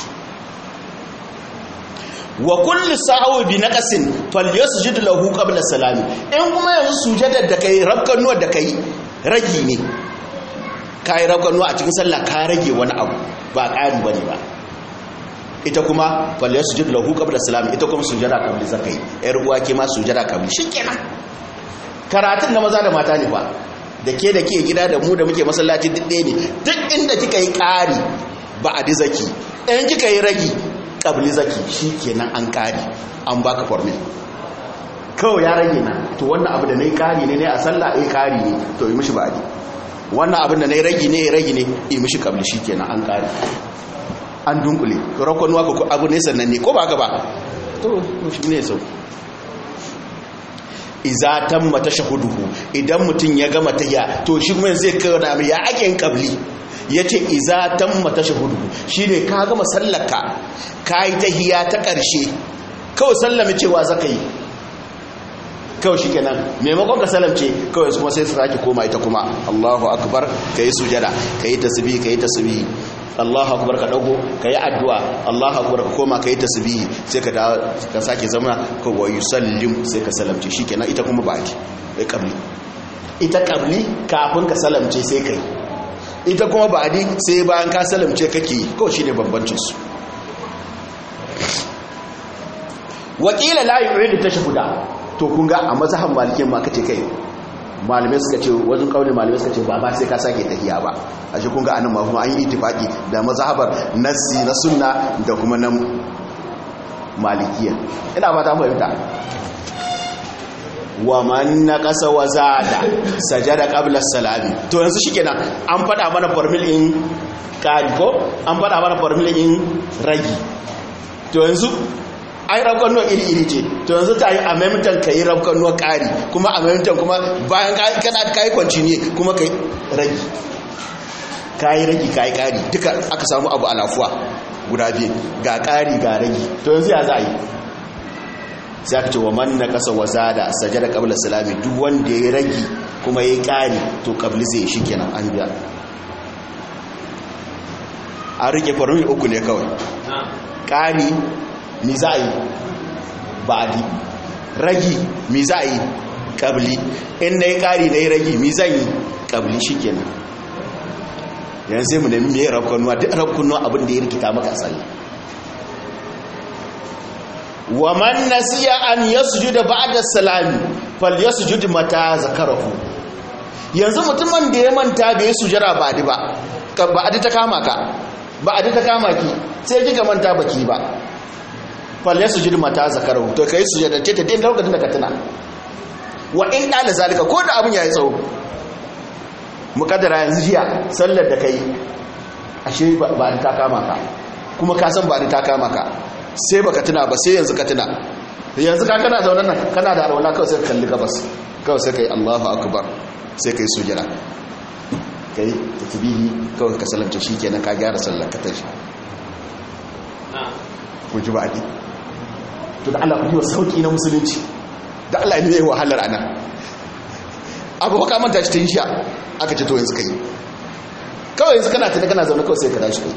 wa kullu sa'awi bi naqasin falyasjud lahu qabla salami in kuma yanzu sujadar da kai rabkanuwar da kai ragi ne kai rabkanuwa a cikin sallah ka rage wani abu ba ƙari bane ba ita kuma falyasjud lahu qabla salami ita kuma sujada qabli zakai yar uwa ke ma sujada qabli shikenan karatun na maza da mata ne ba da ke da ke gida da mu da muke masallaci duk ɗaya ne duk inda kika yi ƙari ba a zaki ɗayan kika yi ragi ƙabli zaki shi kenan an ƙari an baka formin kawai ya rage na to wannan abu da na yi ƙari ne ne a sallah ya ƙari ne to yi mishi ba'adi wannan abin da na yi ragi ne ya ragi ne yi mishi ƙabli shi kenan an ƙari an dunkule rakwanuwa ko abu ne sannan ne ko ba ka ba to shi ne sau iza tamma tashahuduhu idan mutum ya gama tahiyya to shi kuma zai kawo da ya ake yin qabli yace iza tamma tashahuduhu shine ka gama sallarka kai tahiyya ta karshe kawai sallame cewa zakai kawai shikenan maimakon ka salamce kawai kuma sai su sake koma ita kuma Allahu akbar kai sujada kai tasbih kai tasbih Allahu akbar ka dago kai addu'a Allahu akbar ka koma kai tasbihi sai ka ka sake zama ka wa yusallim sai ka salamce shikenan ita kuma baki kai kabli ita kabli kafin ka salamce sai kai ita kuma ba'di sai bayan ka salamce kake ko shine bambancin su wakila la yuridu tashahhuda to kun ga a mazhaban malikin ma kace kai malamai suka ce wajen kaunin malamai suka ce ba ba sai ka sake tahiya ba a shi kun ga anan ma kuma an yi itifaki da mazhabar nassi na sunna da kuma nan malikiya ina fata mu fahimta wa man naqasa wa zada sajada qabla salami to yanzu shikenan an fada mana formula in kari ko an fada mana formula in ragi to yanzu ai rabkan nuwa iri-iri ce to yanzu ta yi a maimatan ka yi rabkan nuwa ƙari kuma a maimatan kuma bayan kana ka yi kwanci ne kuma ka yi ragi ka yi ragi ka yi ƙari duka aka samu abu alafuwa guda biyu ga ƙari ga ragi to yanzu ya za a yi sai aka ce wa man na ƙasa wa zada sajada ƙabla salami duk wanda ya yi ragi kuma ya yi ƙari to ƙabli zai shi kenan an biya an rike farmi uku ne kawai ƙari mi za a yi ba'adi ragi mi za a yi ƙabli in na yi ƙari na yi ragi mi zan yi ƙabli shi kenan yanzu sai mu nemi mai rafkanuwa duk rafkanuwa abin da ya rikita maka tsalle wa man nasiya an yasjuda ba'da salami fal yasjud mata zakarahu yanzu mutumin da ya manta bai sujara ba'di ba ba'di ta kama ka ba'di ta kama ki sai kika manta baki ba falle su jirma ta zakaru to kai su yadda ce ta din lokacin da ka tuna wa in ɗala zalika ko da abin ya yi tsawo mukaddara yanzu jiya sallar da kai ashe ba da ta kama ka kuma ka san ba da ta kama ka sai baka tuna ba sai yanzu ka tuna yanzu ka kana zaunan nan kana da alwala kawai sai ka kalli gabas kawai sai kai Allahu akbar sai kai sujada kai tasbihi kawai ka sallamta shikenan ka gyara sallar ka tashi ku ji baki to da Allah ku yi wa sauki na musulunci da Allah ne yayi wahalar anan abu ka manta shi tun sha aka ce to yanzu kai kawai yanzu kana tana kana zaune kawai sai ka dashi kai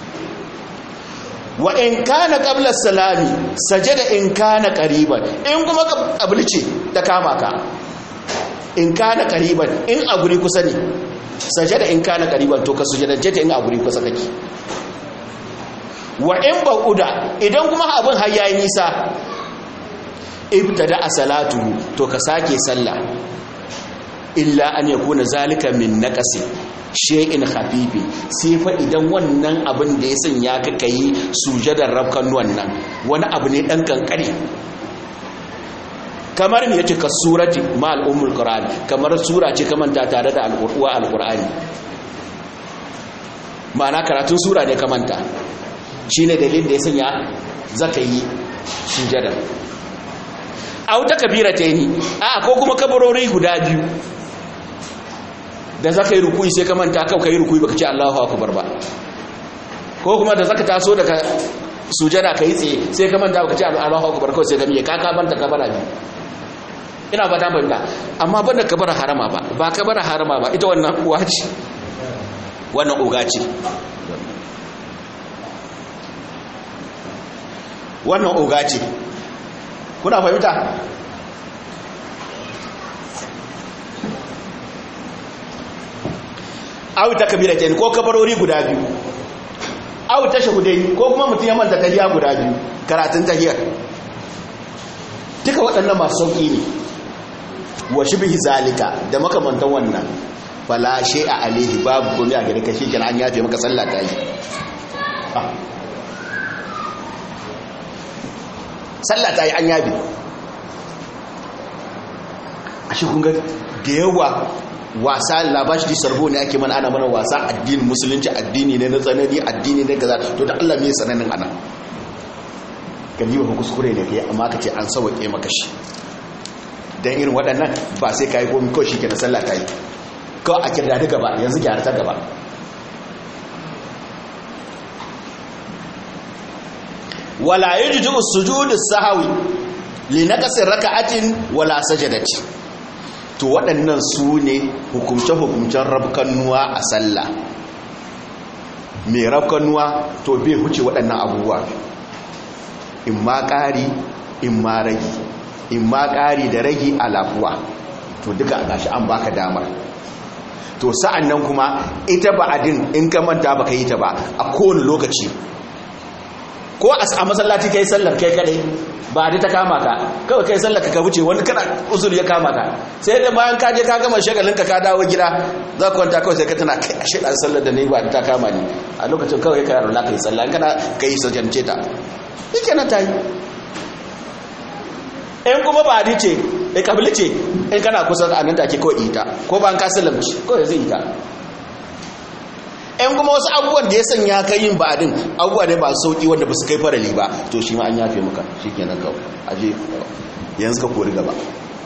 wa in kana qabla salami sajada in kana qariban in kuma qabli ce ta kama ka in kana qariban in a guri kusa ne sajada in kana qariban to ka sujadance ta in a guri kusa kake wa in bauda idan kuma abin har yayi nisa ibtada salatu to ka sake sallah illa an yakuna zalika min naqasi shay'in khafifi sai fa idan wannan abin da ya sanya ka kai sujadar rabkan wannan wani abu ne dan kankare kamar me yace ka surati ma al-ummul qur'an kamar sura ce kamanta tare da al-qur'ani al-qur'ani ma'ana karatun sura ne kamanta shine dalilin da ya sanya zaka yi sujadar au ta kabira ta yi a ko kuma kabarori guda biyu da zaka yi rukuyi sai ka manta kau ka yi rukuyi baka ce Allahu akbar ba ko kuma da zaka taso daga sujada ka yi tsaye sai ka manta baka ce Allahu akbar kawai sai ka miye ka ka banta kabara biyu ina ba ta banda amma banda kabara harama ba ba kabara harama ba ita wannan uwa ce wannan uga ce wannan uga ce kuna fahimta aw ta kabira ke ko kabarori guda biyu aw ta shahudai ko kuma mutum ya manta tahiya guda biyu karatun tahiyar duka waɗannan masu sauƙi ne wa shibhi zalika da makamantan wannan fala a alaihi babu komai a gare ka shi kenan an yafe maka sallah ta yi sallah ta yi an yabe a shi kunga da yawa wasa labashi di sarbo ne ake mana ana mana wasa addinin musulunci addini ne na tsanani addini ne gaza to da Allah mai tsananin ana gani ba kuskure ne kai amma ka ce an sauke maka shi dan irin waɗannan ba sai kai komai kawai shike na sallah ta yi kawai a kirda gaba yanzu gyara ta gaba wala yajuzu sujudu sahwi li naqsi raka'atin wala sajadati to waɗannan su ne hukumce-hukumcen rabkannuwa a sallah mai rabkannuwa to bai huce waɗannan abubuwa in ma ƙari in ma ragi in ma ƙari da ragi a lafuwa to duka a gashi an baka damar to sa'an nan kuma ita ba'adin in ka manta baka yi ta ba a kowane lokaci ko a masallaci kai sallar kai kadai ba da ta kama ka kawai kai sallar ka wuce wani kana usul ya kama ka sai da bayan ka je ka gama shagalin ka ka dawo gida za ka kwanta kawai sai ka tana kai ashe dan sallar da nayi ba da ta kama ni a lokacin kawai ka yaro ka yi sallah in kana kai sajance ta yake na tayi in kuma ba di ce e kabili ce in kana kusa a nan take kawai ita ko ba ka sallamci kawai zai ita ‘yan kuma wasu abubuwan da ya sanya ka yin ba'adin abubuwa ne ba sauƙi wanda ba su kai farali ba to shi ma an yafe maka shi ke nan kawai aje yanzu ka kori gaba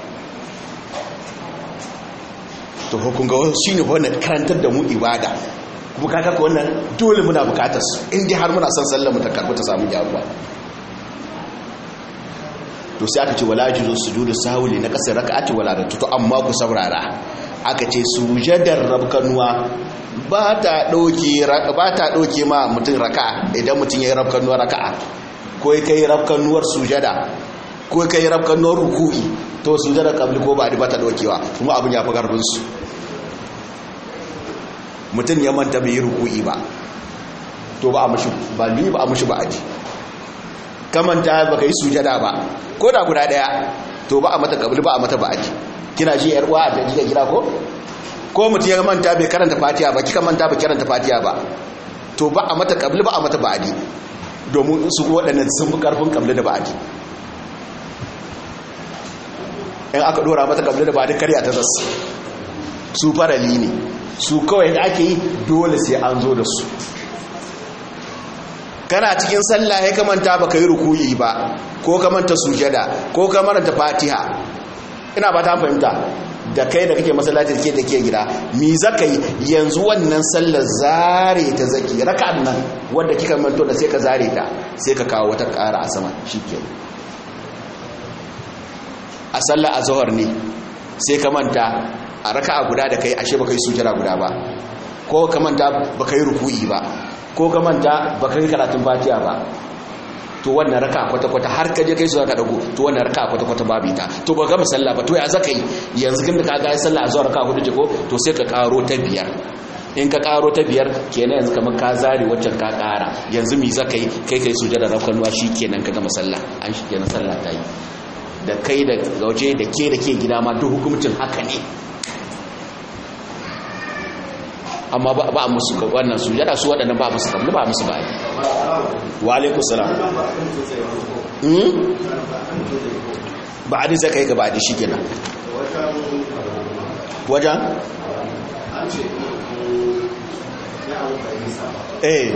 to hukun ga wasu shi ne wannan karantar da mu ibada kuma kaka ka wannan dole muna bukatar su inda har muna son sallar mu ta karbi ta samu gyaruwa to sai aka ce wala juzu sujudu sahwi na kasar raka'ati wala da to amma ku saurara aka ce sujadar rabkanuwa ba ta ɗauke ma mutum raka'a idan mutum ya yi rabkanuwar raka'a ko ya kai rabkanuwar sujada ko ya kai rabkanuwar ruku'i to sujadar kabli ko ba ba ta ɗaukewa kuma abin ya fi garbinsu mutum ya manta bai yi ruku'i ba to ba a mashi ba ni ba a mashi ba aji kamanta ba ka yi sujada ba ko da guda ɗaya to ba a mata kabli ba a mata ba aji kina ji yar uwa da kika gida ko ko mutum ya manta bai karanta fatiha ba kika manta bai karanta fatiha ba to ba a mata kabli ba a mata ba'adi domin su waɗannan sun fi karfin kabli da ba'adi in aka dora mata kabli da ba da karya ta zasu su farali ne su kawai da ake yi dole sai an zo da su kana cikin sallah ya kamanta baka yi ruku'i ba ko kamanta sujada ko kamanta fatiha ina ba ta fahimta da kai da kake masallaci ke da ke gida mi zaka yi yanzu wannan sallar zare ta zaki raka'an nan wanda kika manto da sai ka zare ta sai ka kawo wata ƙara a sama shikenan a sallar azhar ne sai ka manta a raka'a guda da kai ashe baka yi sujada guda ba ko ka manta baka yi ruku'i ba ko ka manta baka yi karatun fatiha ba to wannan raka kwata-kwata har ka je kai su zaka dago to wannan raka kwata-kwata babu ita to ba gama sallah ba to ya zaka yi yanzu kin da ka ga sallah zuwa raka hudu ko to sai ka karo ta biyar in ka karo ta biyar kenan yanzu kamar ka zare waccan ka kara yanzu mi zaka yi kai kai sujada rafkanuwa kenan ka gama sallah an shi kenan sallah ta yi da kai da gauje da ke da ke gida ma duk hukuncin haka ne amma ba a musu wannan sujada su waɗannan ba musu kamar ba musu ba wa alaikum salam ba a zai kai gaba da shi kenan wajen eh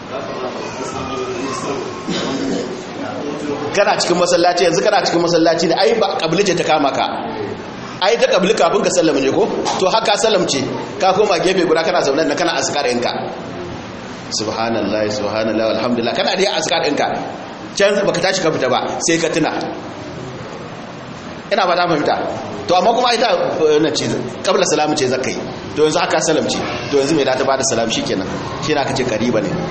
kana cikin masallaci yanzu kana cikin masallaci ne ai ba kabilice ta kama ka ai ta kabli kafin ka sallama ne ko to haka sallamce ka koma gefe guda kana zaune da kana askar ɗinka subhanallah subhanallah alhamdulillah kana da askar ɗinka can baka tashi ka fita ba sai ka tuna ina ba ta fahimta to amma kuma ita na ce kabla salamu ce zakai to yanzu haka salamce to yanzu mai da ta bada salam shikenan shi na kace kariba ne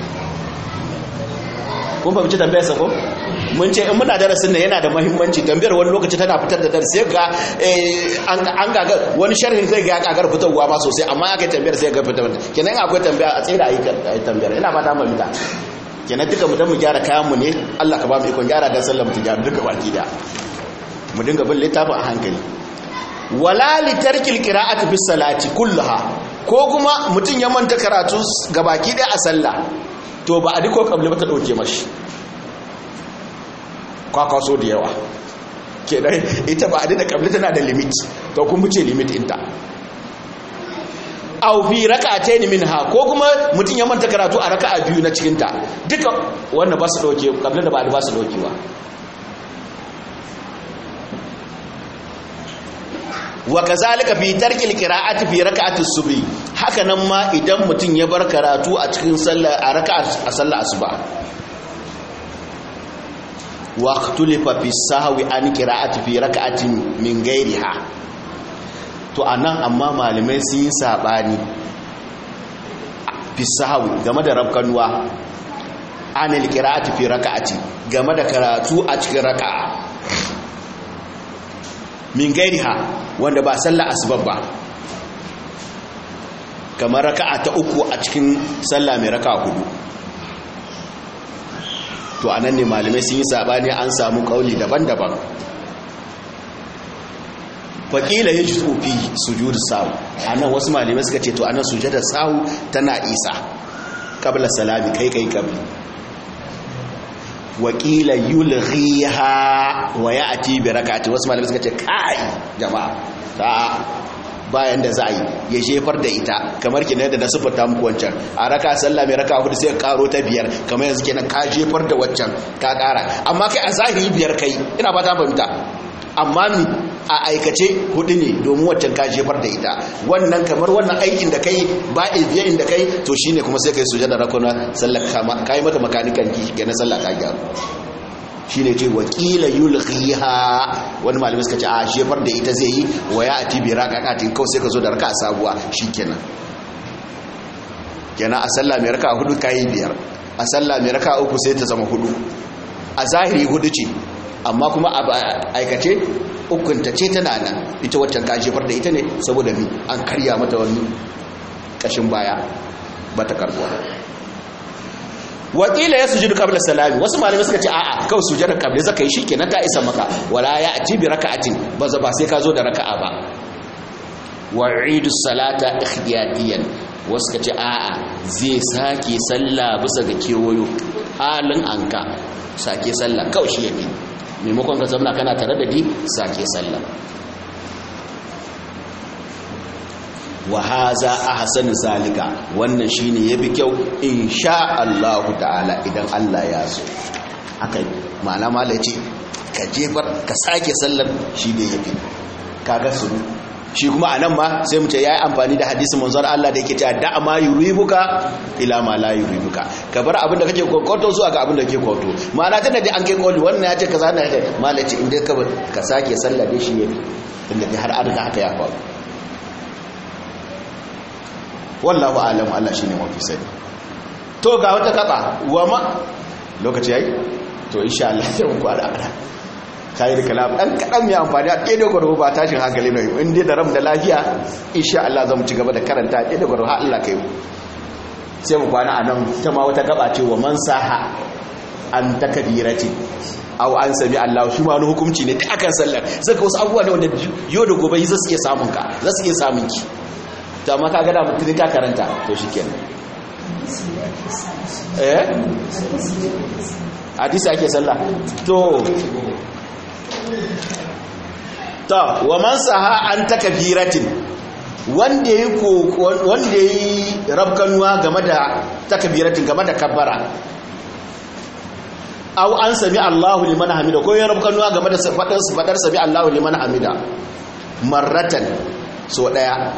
kun fahimci tambayar sa ko mun ce in muna darasin nan yana da mahimmanci tambayar wani lokaci tana fitar da darasi ga an gaga wani sharhin zai ga kagar fitarwa ma sosai amma aka tambayar sai ga fitar kenan akwai tambaya a tsira ayi tambayar ina ba ta mamita kenan duka mu dan mu gyara kayan mu ne Allah ka ba mu ikon gyara dan sallar mu ta gyara duka baki da mu dinga bin littafin a hankali wala li tarkil qira'ati bis salati kullaha ko kuma mutun ya manta karatu gabaki daya a sallah to ba a diko kabli ba ta dauke mashi kwakwaso da yawa ke dai ita ba a dina kabli tana da limit to kun buce limit inta au fi raka'atayn minha ko kuma mutum ya manta karatu a raka'a biyu na cikin ta duka wannan ba su dauke kabli da ba ba su daukewa wa kazalika fi tarkil qira'ati fi raka'ati subhi haka nan ma idan mutum ya bar karatu a cikin sallar a raka'a a sallar asuba wa ikhtulifa fi sahwi an qira'ati fi raka'atin min ghairiha to anan amma malamai sun yi sabani fi sahwi game da rabkanuwa an qira'ati fi raka'ati game da karatu a cikin raka'a min gairiha wanda ba sallah asbab ba kamar raka'a ta uku a cikin sallah mai raka'a hudu to anan ne malamai sun yi sabani an samu kauli daban-daban faƙila ya ji tsofi sujud sahu anan wasu malamai suka ce to anan sujudar sahu tana isa kabla salami kai kai kabli wakila yulghiha wa ya'ti bi rak'ati wasu malamai suka ce kai jama'a ta bayan da za a yi ya jefar da ita kamar kenan da na sifata muku wancan a raka sallah mai raka hudu sai karo ta biyar kamar yanzu kenan ka jefar da waccan ka kara amma kai a zahiri biyar kai ina ba ta fahimta amma mi a aikace hudu ne domin waccan ka jefar da ita wannan kamar wannan aikin da kai ba a biya inda kai to shine kuma sai kai sujada rakuna sallar kama kai mata makanikan ki ga na sallah ta gyaru shine ce wakila yulghiha wani malamin suka ce a jefar da ita zai yi wa ya ati bi raqaqatin kawai sai ka zo da raka'a sabuwa shikenan kenan a sallah mai raka'a hudu kai biyar a sallah mai raka'a uku sai ta zama hudu a zahiri hudu ce amma kuma a aikace ukunta ce tana nan ita waccan ka jefar da ita ne saboda mi an karya mata wani kashin baya ba ta karbuwa wakila ya sujudu qabla salami wasu malamai suka ce a'a kawai sujudar qabla zaka yi shikenan ta isa maka wala ya ati bi raka'atin ba za ba sai ka zo da raka'a ba wa'idu salata ikhtiyatiyan wasu ka ce a'a zai sake sallah bisa ga kewayo halin anka sake sallah kawai shi yafi maimakon ka zama kana tare da di sake sallah wa haza ahsanu zalika wannan shine yafi kyau insha Allah ta'ala idan Allah ya so haka ma'ana mala ce ka jefar ka sake sallar shi ne yafi kaga su shi kuma anan ma sai mu ce yayi amfani da hadisin manzon Allah da yake cewa da ma yuribuka ila ma la yuribuka ka bar abin da kake kokoto zuwa ga abin da kake kokoto ma'ana tunda dai an kai koli wannan ya ce kaza na ce mala ce inda ka ka sake sallar da shi yafi tunda dai har an riga haka ya faru wallahu alam Allah shine mafi sani to ga wata kaba wa ma lokaci yayi to insha Allah sai mu kwara ana kai da kalam dan kadan mai amfani a ɗaya da gwarbo ba tashin hankali ne in dai da ram da lafiya insha Allah zamu ci gaba da karanta ɗaya da gwarbo har Allah kai mu sai mu kwana anan ta ma wata gaba ce wa man saha an takbirati aw an sami Allah shi ma wani hukunci ne ta akan sallar saka wasu abubuwa ne wanda yau da gobe za su iya samun ka za su iya samun ki to amma ka gada mutum ka karanta to shi kenan eh hadisi ake sallah to to wa man saha an takbiratin wanda yi wanda yi rabkanuwa game da takbiratin game da kabbara aw an sami Allahu liman hamida ko ya rabkanuwa game da fadar fadar sami Allahu liman hamida marratan so daya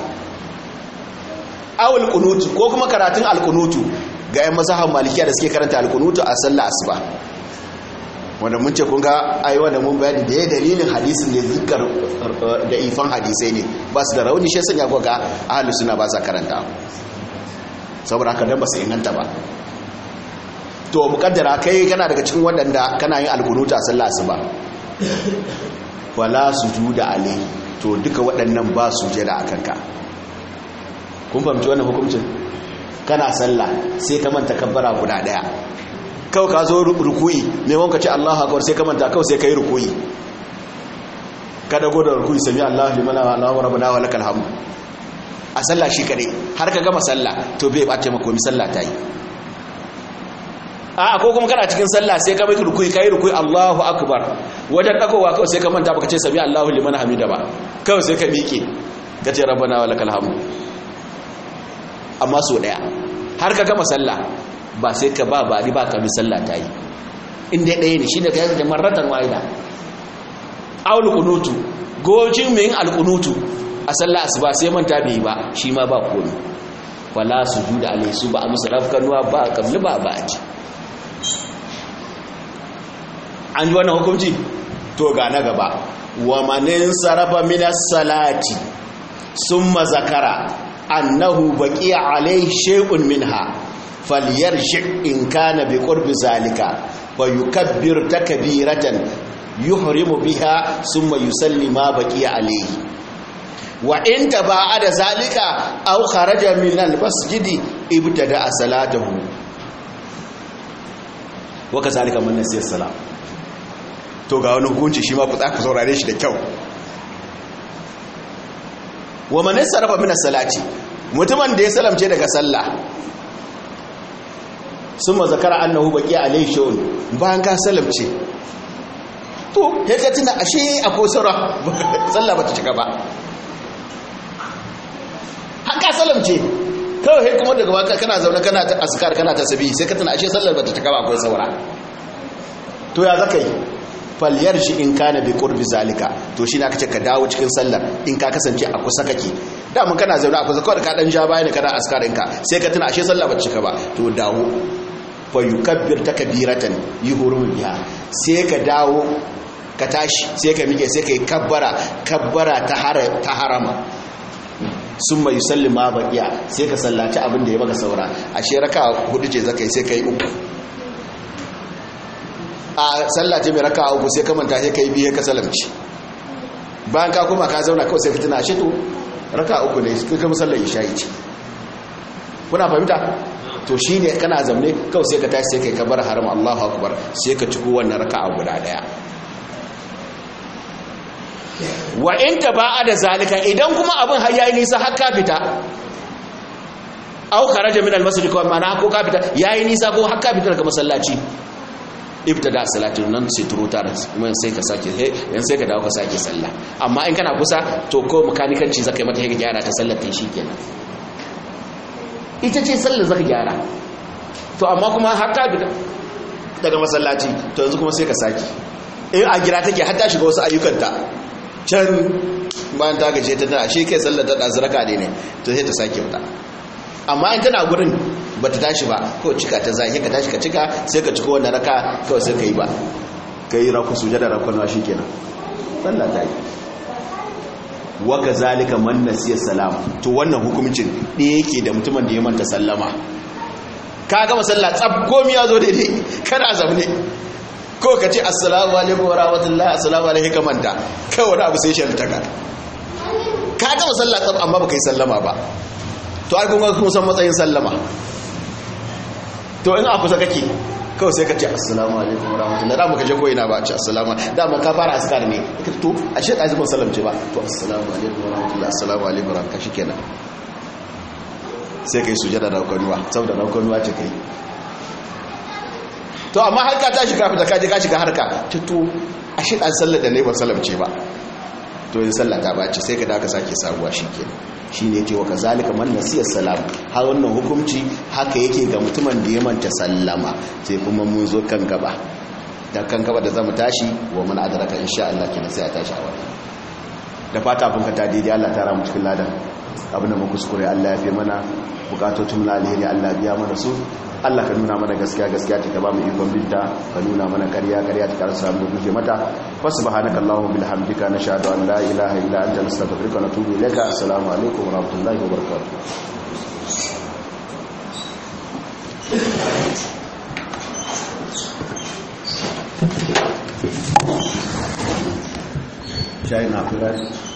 awul kunutu ko kuma karatun alkunutu ga 'yan masahan malikiya da suke karanta alkunutu a sallah asuba wanda mun ce kun ga ai wanda mun bayani da ya dalilin hadisin da zikar da ifan hadisai ne ba su da rauni shi sanya ko ga ahlus sunna ba sa karanta saboda haka dan ba su inganta ba to mukaddara kai kana daga cikin waɗanda kana yin alkunutu a sallah asuba wala sujuda alai to duka waɗannan ba sujada akan ka kun fahimci wannan hukuncin kana sallah sai ka manta kabbara guda daya kawai ka zo rukuyi mai wanka ce Allahu akbar sai ka manta kawai sai ka yi rukuyi ka dago da rukuyi sami Allahu liman Allahu rabbana wa lakal hamd a sallah shi kare har ka gama sallah to bai bace maka komai sallah ta yi a ko kuma kana cikin sallah sai ka mai rukuyi kai rukuyi Allahu akbar wajen dagowa kawai sai ka manta baka ce sami Allahu liman hamida ba kawai sai ka miƙe ka ce rabbana wa lakal hamd amma so daya har ka gama sallah ba sai ka ba ba ba ka mi sallah ta yi inda ɗaya ne shi da kai da marratan wa'ida aul kunutu gojin mai yin alkunutu a sallah asuba sai manta bai ba shi ma ba komai wala sujuda alai su ba a musu rafkanuwa ba kabli ba ba a ci an ji wannan hukunci to ga na gaba wa manin sarafa minas salati summa zakara annahu baqiya alayhi shay'un minha falyarji in kana bi qurbi zalika wa yukabbir takbiratan yuhrimu biha thumma yusalli ma baqiya alayhi wa in taba'ada zalika aw kharaja min al-masjid ibtada salatahu wa kazalika man nasiya salat to ga wani hukunci shi ma ku tsaka saurare shi da kyau wa man sarrafa min salati mutumin da ya salamce daga sallah summa zakara annahu baqi alayhi shawun bayan ka salamce to he ka tuna ashe akwai sura sallah bata cika ba haka salamce kawai he kuma daga baka kana zaune kana ta askar kana ta sabi sai ka tuna ashe sallar bata cika ba akwai saura to ya zaka yi falyar shi in kana bi qurbi zalika to shi na kace ka dawo cikin sallar in ka kasance a kusa kake da mun kana zaune a kusa kawai ka dan ja bayan kana askarin ka sai ka tuna ashe sallah ba cika ba to dawo fa yukabbir takbiratan yuhuru biha sai ka dawo ka tashi sai ka mike sai ka yi kabbara kabbara ta ta harama summa yusallima baqiya sai ka sallaci abin da ya maka saura ashe raka hudu ce zakai sai kai uku a sallace mai raka uku sai ka manta sai kai biye ka salamci bayan ka kuma ka zauna kawai sai fitina shi to raka uku ne kai kuma sallar isha'i ce kuna fahimta to shine kana zamne kawai sai ka tashi sai kai kabar haram Allahu akbar sai ka ciko wannan raka'a guda daya wa in taba'a da zalika idan kuma abin har yayi nisa har ka fita aw kharaja min al-masjid ko ma'ana ko ka fita yayi nisa ko har ka fita daga masallaci ibtada salatu nan sai turo ta mun sai ka sake yan sai ka dawo ka sake sallah amma in kana kusa to ko makanikanci zaka yi mata ka gyara ta sallar ta shikenan ita ce sallar zaka gyara to amma kuma haka daga masallaci to yanzu kuma sai ka sake in a gira take har ta shiga wasu ayyukanta can bayan ta gaje ta tana shi kai sallar ta ɗazu raka ne to sai ta sake wuta amma in tana gurin ba ta tashi ba ko cika ta zai ka tashi ka cika sai ka cika wannan raka kawai sai ka yi ba ka yi raku suje da rakon shi kenan sallah ta yi waka zalika man nasiya salam to wannan hukumcin ɗaya yake da mutumin da ya manta sallama ka gama sallah tsab komi ya zo daidai kana zaune ko ka ce assalamu alaikum wa rahmatullahi assalamu alaikum ka manta kai wani abu sai shan taka ka gama sallah tsab amma baka yi sallama ba to ai kuma kun san matsayin sallama to in a kusa kake kawai sai ka ce assalamu alaikum wa rahmatullahi da muka je ko ina ba a ce assalamu da mun ka fara askar ne ka to ashe ka zama sallamce ba to assalamu alaikum wa rahmatullahi assalamu alaikum wa rahmatullahi shikenan sai kai sujada da kwanuwa saboda da kwanuwa ce kai to amma harka ta shiga fita kaje ka shiga harka to ashe dan sallar da ne ba sallamce ba to yin sallah ta bace sai ka daga sake sabuwa shikenan shine yake wa kazalika man nasiya salam har wannan hukunci haka yake ga mutumin da ya manta sallama sai kuma mun zo kan gaba da kan gaba da zamu tashi wa mun adraka insha Allah kina sai a tashi a wannan da fata kun ka ta daidai Allah ta ramu cikin ladan abin da mu kuskure Allah ya fi mana bukatotun na alheri Allah biya mana su Allah ka nuna mana gaskiya gaskiya ta ba mu ikon binta ka nuna mana ƙarya ƙarya ta karasa mu guje mata wa subhanaka allahumma bihamdika nashhadu an la ilaha illa anta nastaghfiruka wa natubu ilayka assalamu alaikum wa rahmatullahi wa barakatuh shayi na kula